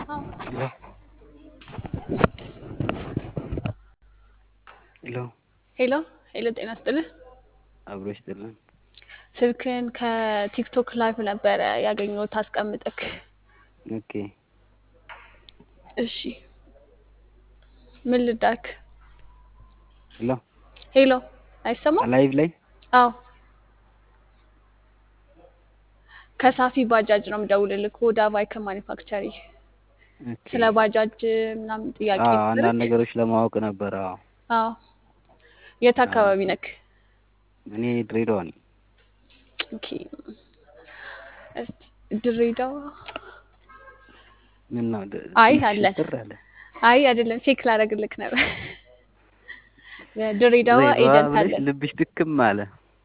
Hello. ሄሎ ሄሎ ሄሎ፣ ጤና ይስጥልህ። አብሮ ይስጥልን። ስልክን ከቲክቶክ ላይቭ ነበረ ያገኘሁት አስቀምጠክ። ኦኬ እሺ ምን ልዳክ? ሄሎ ሄሎ አይሰማም? ላይቭ ላይ አዎ ከሳፊ ባጃጅ ነው የምደውልልህ። ወደ ቫይከ ማኒፋክቸሪ ኦኬ። ስለ ባጃጅ ምናምን ጥያቄ አዎ ነበረኝ። አንዳንድ ነገሮች ለማወቅ ነበረ። አዎ አዎ የት አካባቢ ነክ? እኔ ድሬዳዋ ነኝ። ኦኬ እስቲ ድሬዳዋ ምን ነው ድ- አይ ትንሽ አለን። ሽብር አለ። አይ አይደለም፣ ቼክ ላደርግልክ ነበር። ድሬዳዋ ድሬዳዋ ኤጀንት ብለሽ አለን ልብሽ ድክም አለ።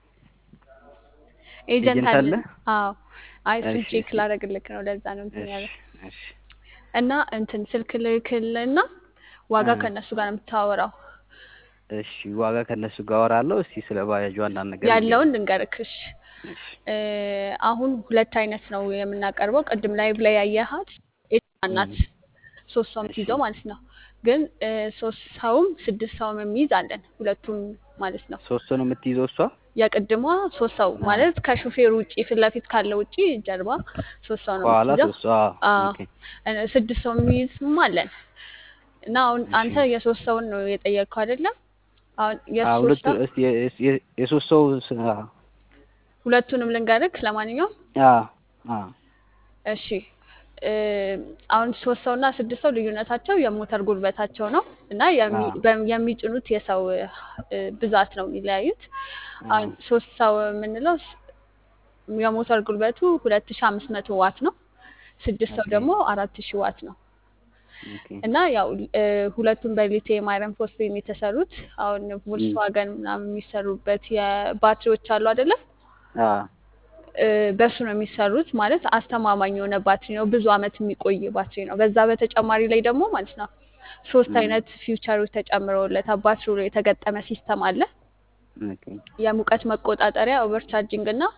ኤጀንት ኤጀንት አለን። አለ? አዎ አይ እሱን እሺ ቼክ እሺ ላደርግልክ ነው። ለዛ ነው እንትን እሺ ያለ እሺ እና እንትን ስልክ ልክልና ዋጋ እ ከእነሱ ጋር ነው የምታወራው። እሺ ዋጋ ከእነሱ ጋር አወራለሁ። እስቲ ስለ ባጃጁ አንዳንድ ነገር ያለውን ንገሪኝ። ልንገርክሽ። እሺ እ አሁን ሁለት አይነት ነው የምናቀርበው። ቅድም ላይቭ ላይ ያየሃት ኤጅ ናት፣ እም፣ ሶስት ሰው እሺ የምትይዘው ማለት ነው። ግን እ ሶስት ሰውም ስድስት ሰውም የሚይዝ አለን፣ ሁለቱም ማለት ነው። ሶስት ነው የምትይዘው እሷ? የቅድሟ ሶስት ሰው አዎ ማለት ከሹፌሩ ውጪ ፊት ለፊት ካለ ውጪ ጀርባ ሶስት ሰው ነው ከኋላ የምትይዘው። ሶስት አዎ አዎ ኦኬ እ ስድስት ሰው የሚይዝም አለን እና አሁን እሺ አንተ የሶስት ሰውን ነው የጠየቅከው አይደለም? አሁን አዎ የሶስት ሁለቱ ሰው እስቲ የ- የ- የ- የሶስት ሰው ስ- አዎ ሁለቱንም ልንገርክ። ለማንኛውም አዎ አዎ እሺ እ አሁን ሶስት ሰው እና ስድስት ሰው ልዩነታቸው የሞተር ጉልበታቸው ነው እና የሚ አዎ በ- የሚጭኑት የሰው እ ብዛት ነው የሚለያዩት። አሁን አዎ ሶስት ሰው የምንለው ስ- የሞተር ጉልበቱ ሁለት ሺ አምስት መቶ ዋት ነው። ስድስት ሰው ኦኬ ደግሞ አራት ሺ ዋት ነው ኦኬ እና ያው እ ሁለቱም በሊቲየም አይረን ፎስፌት የተሰሩት አሁን እም፣ ቮልስዋገን ምናምን የሚሰሩበት የባትሪዎች አሉ አይደለም አዎ እ በሱ ነው የሚሰሩት። ማለት አስተማማኝ የሆነ ባትሪ ነው፣ ብዙ አመት የሚቆይ ባትሪ ነው። በዛ በተጨማሪ ላይ ደግሞ ማለት ነው ሶስት እም፣ አይነት ፊውቸሮች ተጨምረውለታል። ባትሪው ላይ የተገጠመ ሲስተም አለ። ኦኬ የሙቀት መቆጣጠሪያ፣ ኦቨርቻርጂንግ እና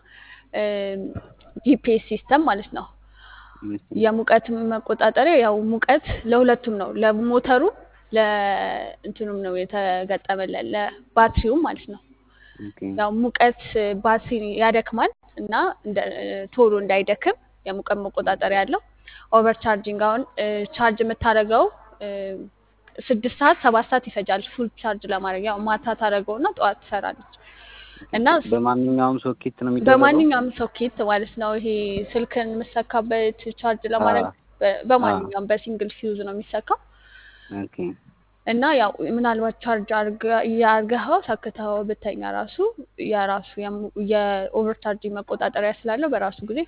ጂፒኤስ ሲስተም ማለት ነው። እሺ የሙቀት መቆጣጠሪያ ያው ሙቀት ለሁለቱም ነው፣ ለሞተሩ ለእንትኑም ነው የተገጠመለት ለባትሪውም ማለት ነው። ኦኬ ያው ሙቀት ባትሪ ያደክማል እና እንደ ቶሎ እንዳይደክም የሙቀት መቆጣጠሪያ ያለው። ኦቨር ቻርጂንግ አሁን እ ቻርጅ የምታደርገው እ ስድስት ሰዓት ሰባት ሰዓት ይፈጃል ፉል ቻርጅ ለማድረግ ያው ማታ ታደርገው እና ጠዋት ትሰራለች እና ስ- በማንኛውም ሶኬት ነው የሚደረገው? በማንኛውም ሶኬት ማለት ነው። ይሄ ስልክን የምሰካበት ቻርጅ ለማድረግ አዎ በ- አዎ በማንኛውም በሲንግል ፊውዝ ነው የሚሰካው ኦኬ እና ያው ምናልባት ቻርጅ አርገኸው ሰክተኸው ብተኛ ራሱ የራሱ የሙ- የኦቨር ቻርጂንግ መቆጣጠሪያ ስላለው በራሱ ጊዜ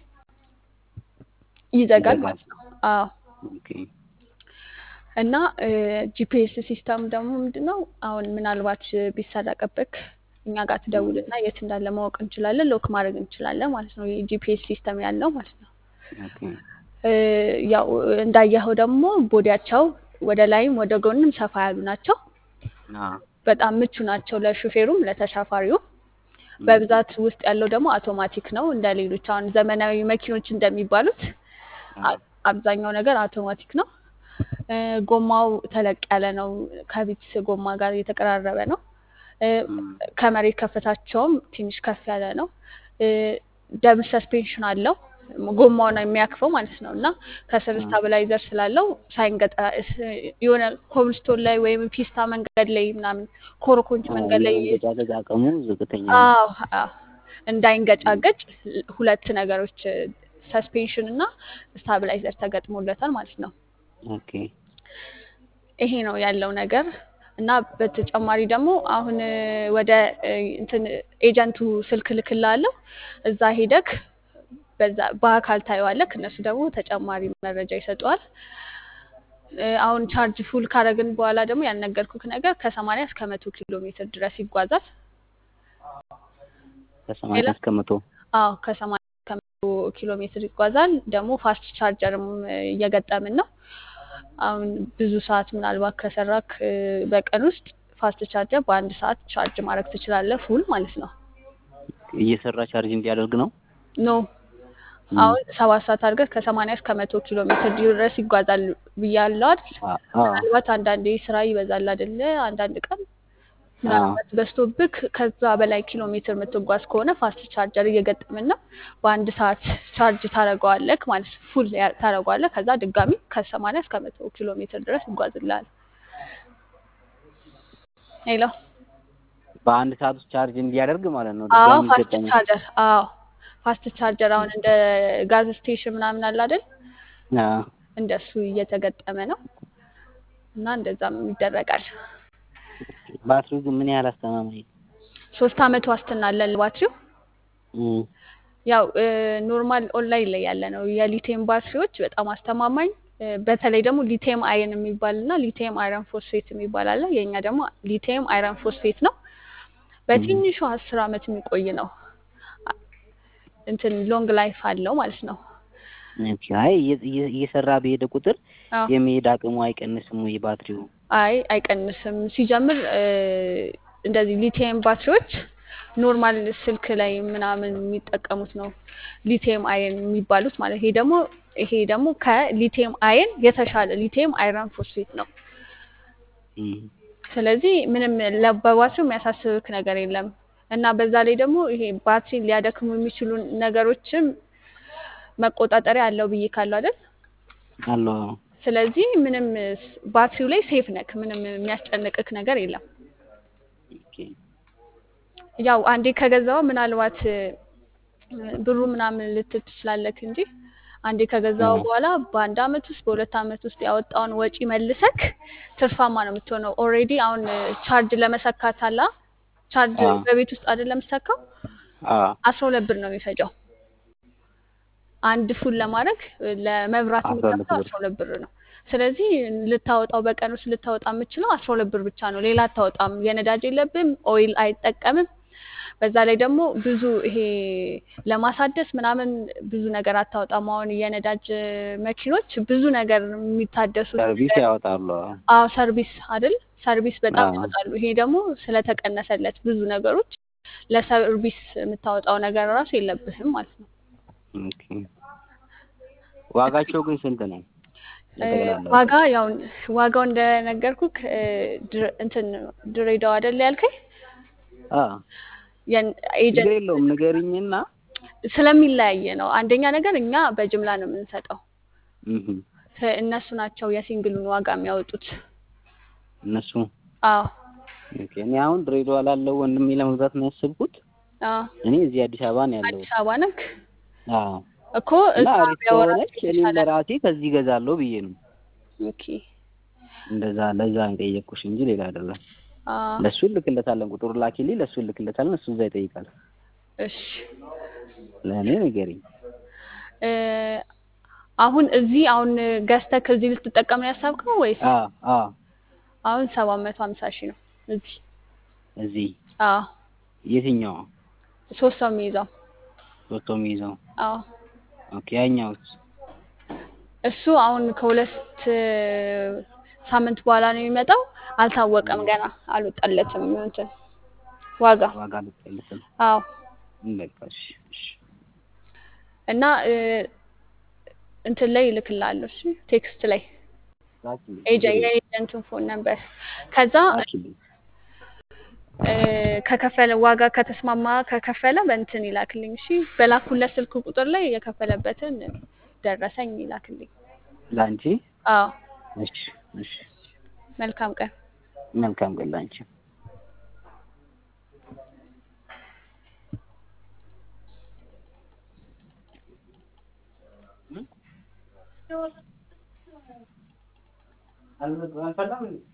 ይዘጋል ይዘጋል። ማለት ነው። አዎ ኦኬ እና ጂፒኤስ ሲስተም ደግሞ ምንድን ነው? አሁን ምናልባት ቢሰረቅብክ እኛ ጋር እም፣ ትደውልና የት እንዳለ ማወቅ እንችላለን፣ ሎክ ማድረግ እንችላለን ማለት ነው። የጂፒኤስ ሲስተም ያለው ማለት ነው። ኦኬ እ ያው እንዳየኸው ደግሞ ቦዲያቸው ወደ ላይም ወደ ጎንም ሰፋ ያሉ ናቸው። አዎ በጣም ምቹ ናቸው ለሹፌሩም ለተሳፋሪውም። እም፣ በብዛት ውስጥ ያለው ደግሞ አውቶማቲክ ነው። እንደ ሌሎች አሁን ዘመናዊ መኪኖች እንደሚባሉት አዎ አ- አብዛኛው ነገር አውቶማቲክ ነው። እ ጎማው ተለቅ ያለ ነው። ከቪትስ ጎማ ጋር የተቀራረበ ነው። እ እም፣ ከመሬት ከፍታቸውም ትንሽ ከፍ ያለ ነው። እ ደብል ሰስፔንሽን አለው ጎማውን የሚያክፈው ማለት ነው እና ከስር እም፣ ስታብላይዘር ስላለው ሳይንገጣ የሆነ ኮብልስቶን ላይ ወይም ፒስታ መንገድ ላይ ምናምን ኮረኮንች አዎ መንገድ ላይ የመንገጫገጭ አቅሙ ዝቅተኛ ነው። አዎ አዎ፣ እም፣ እንዳይንገጫገጭ ሁለት ነገሮች ሰስፔንሽን እና ስታብላይዘር ተገጥሞለታል ማለት ነው። ኦኬ ይሄ ነው ያለው ነገር እና በተጨማሪ ደግሞ አሁን እ ወደ እ እንትን ኤጀንቱ ስልክ ልክልሃለሁ እዛ ሄደክ በዛ በአካል ታየዋለክ። እነሱ ደግሞ ተጨማሪ መረጃ ይሰጠዋል። እ አሁን ቻርጅ ፉል ካረግን በኋላ ደግሞ ያልነገርኩክ ነገር ከሰማንያ እስከ መቶ ኪሎ ሜትር ድረስ ይጓዛል። ከሰማንያ ሌላ እስከ መቶ አዎ ከሰማንያ እስከ መቶ ኪሎ ሜትር ይጓዛል። ደግሞ ፋስት ቻርጀርም እ እየገጠምን ነው። አሁን ብዙ ሰዓት ምናልባት ከሰራክ እ በቀን ውስጥ ፋስት ቻርጀር በአንድ ሰዓት ቻርጅ ማድረግ ትችላለህ፣ ፉል ማለት ነው። እየሰራ ቻርጅ እንዲያደርግ ነው። ኖ አሁን ሰባት ሰዓት አድርገህ ከሰማንያ እስከ መቶ ኪሎ ሜትር ድረስ ይጓዛል ብያለሁ አይደል? አ- አዎ ምናልባት አንዳንዴ ስራ ይበዛል አይደለ? አንዳንድ ቀን አዎ ምናልባት በዝቶብክ ከዛ በላይ ኪሎ ሜትር የምትጓዝ ከሆነ ፋስት ቻርጀር እየገጠምን ነው። በአንድ ሰዓት ቻርጅ ታደርገዋለህ ማለት ፉል ታደርገዋለህ። ከዛ ድጋሚ ከሰማንያ እስከ መቶ ኪሎ ሜትር ድረስ ይጓዝልሃል። ሄሎ በአንድ ሰዓት ውስጥ ቻርጅ እንዲያደርግ ማለት ነው። አዎ ድጋሚ ፋስት ይገጠማል። ቻርጀር አዎ ፋስት ቻርጀር አሁን እንደ ጋዝ ስቴሽን ምናምን አለ አይደል? አዎ እንደሱ እየተገጠመ ነው እና እንደዛም ይደረጋል። ባትሪው ግን ምን ያህል አስተማማኝ ነው? ሶስት አመት ዋስትና አለ ባትሪው። እም፣ ያው ኖርማል ኦንላይን ላይ ያለ ነው። የሊቲየም ባትሪዎች በጣም አስተማማኝ እ፣ በተለይ ደግሞ ሊቲየም አይረን የሚባል እና ሊቲየም አይረን ፎስፌት የሚባል አለ። የኛ ደግሞ ሊቲየም አይረን ፎስፌት ነው። በትንሹ አስር አመት የሚቆይ ነው። አ- እንትን ሎንግ ላይፍ አለው ማለት ነው። ኦኬ። አይ እየ- እየ- እየሰራ በሄደ ቁጥር አዎ የመሄድ አቅሙ አይቀንስም ወይ ባትሪው? አይ አይቀንስም። ሲጀምር እ፣ እንደዚህ ሊቲየም ባትሪዎች ኖርማል ስልክ ላይ ምናምን የሚጠቀሙት ነው ሊቲየም አየን የሚባሉት ማለት ይሄ ደግሞ ይሄ ደግሞ ከሊቲየም አየን የተሻለ ሊቲየም አይረን ፎስፌት ነው። እም፣ ስለዚህ ምንም ለ- በባትሪው የሚያሳስብክ ነገር የለም እና በዛ ላይ ደግሞ ይሄ ባትሪን ሊያደክሙ የሚችሉ ነገሮችም መቆጣጠሪያ አለው ብዬ ካለው አይደል? አለው አዎ። ስለዚህ ምንም ስ- ባትሪው ላይ ሴፍ ነክ፣ ምንም የሚያስጨንቅክ ነገር የለም። ኦኬ። ያው አንዴ ከገዛው ምናልባት እ፣ ብሩ ምናምን ልትል ትችላለክ እንጂ አንዴ ከገዛው አዎ በኋላ በአንድ አመት ውስጥ በሁለት አመት ውስጥ ያወጣውን ወጪ መልሰክ ትርፋማ ነው የምትሆነው። ኦልሬዲ አሁን እ፣ ቻርጅ ለመሰካት አላ ቻርጅ አዎ በቤት ውስጥ አይደለም የምሰካው አዎ አስራ ሁለት ብር ነው የሚፈጀው አንድ ፉል ለማድረግ እ፣ ለመብራት አስራ ሁለት የሚከፍለው ብር አስራ ሁለት ብር ነው። ስለዚህ ልታወጣው በቀን ውስጥ ልታወጣ የምችለው አስራ ሁለት ብር ብቻ ነው። ሌላ አታወጣም። የነዳጅ የለብም፣ ኦይል አይጠቀምም። በዛ ላይ ደግሞ ብዙ ይሄ ለማሳደስ ምናምን ብዙ ነገር አታወጣም። አሁን የነዳጅ መኪኖች ብዙ ነገር የሚታደሱት ሰርቪስ ያወጣሉ። አዎ አዎ ሰርቪስ አይደል? ሰርቪስ በጣም አዎ ያወጣሉ። ይሄ ደግሞ ስለተቀነሰለት ብዙ ነገሮች ለሰርቪስ የምታወጣው ነገር ራሱ የለብህም ማለት ነው። ኦኬ። ዋጋቸው ግን ስንት ነው? እ፣ ለጠቅላላ ዋጋ ያው ዋጋው እንደነገርኩክ እ፣ ድር- እንትን ድሬዳዋ አይደል ያልከኝ አዎ የን- ችግር ኤጀንት የለውም ንገሪኝና ስለሚለያየ ነው። አንደኛ ነገር እኛ በጅምላ ነው የምንሰጠው። እህ ከ- እነሱ ናቸው የሲንግሉን ዋጋ የሚያወጡት። እነሱ አዎ ኦኬ። እኔ አሁን ድሬዳዋ ላለው ወንድሜ ለመግዛት ነው ያሰብኩት። አዎ እኔ እዚህ አዲስ አበባ ነው ያለሁት። አዲስ አበባ ነክ አዎ እኮ እና እዛ አሪፍ ቢያወራቸው ከሆነች እኔ የተሻለ ነው። ለራሴ ከዚህ እገዛለሁ ብዬ ነው ኦኬ እንደዛ ለዛ ነው የጠየቅኩሽ እንጂ ሌላ አይደለም። አዎ ለሱ እልክለታለን፣ ቁጥሩ ላኪልኝ፣ ለሱ እልክለታለን፣ እሱ እዛ ይጠይቃል። እሺ ለእኔ ንገሪኝ። እ፣ አሁን እዚህ አሁን ገዝተህ ከዚህ ልትጠቀም ነው ያሰብከው ወይስ አዎ አዎ አሁን ሰባት መቶ ሀምሳ ሺህ ነው እዚህ? እዚህ አዎ የትኛው ሶስት ሰው የሚይዘው ሶስቶ የሚይዘው? አዎ ኦኬ ያኛውስ? እሱ አሁን ከሁለት ሳምንት በኋላ ነው የሚመጣው። አልታወቀም ገና አልወጣለትም እንትን ዋጋ። ዋጋ ልትቀልስም አዎ በቃ እሺ እሺ እና እ፣ እንትን ላይ ይልክልሃለሁ። እሺ ቴክስት ላይ ላኪልኝ፣ ኤጀ ችግር የለም የኤጀንቱን ፎን ነበር። ከዛ ላኪልኝ። እ፣ ከከፈለ ዋጋ ከተስማማ ከከፈለ በእንትን ይላክልኝ። እሺ በላኩለት ስልክ ቁጥር ላይ የከፈለበትን ደረሰኝ ይላክልኝ። ለአንቺ አዎ እሺ እሺ መልካም ቀን። መልካም ቀን ለአንቺ። አልፈላም እንዴ?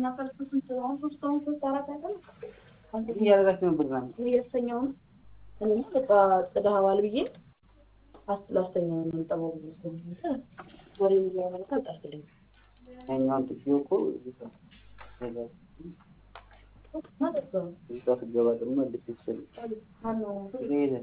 እያደረጋችሁ ነበር ዛሬ? እያስተኛውን እኔ በቃ ጥደኸዋል ብዬ ላስተኛው ነው የምጠባው ብዬ ስለሆነ ወሬ እያመለከ አልጣልክልኝ ያኛውን ጥፊው እኮ እዚህ ጋር ማለት ነው። እዚህ ጋር ስትገባ ደግሞ ልክ ይችላል። ማነው ሄደ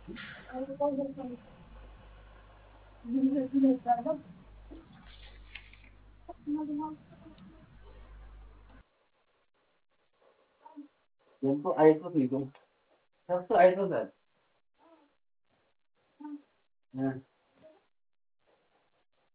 ገንፎ አይቶት ነው ከብቶ አይቶታል እ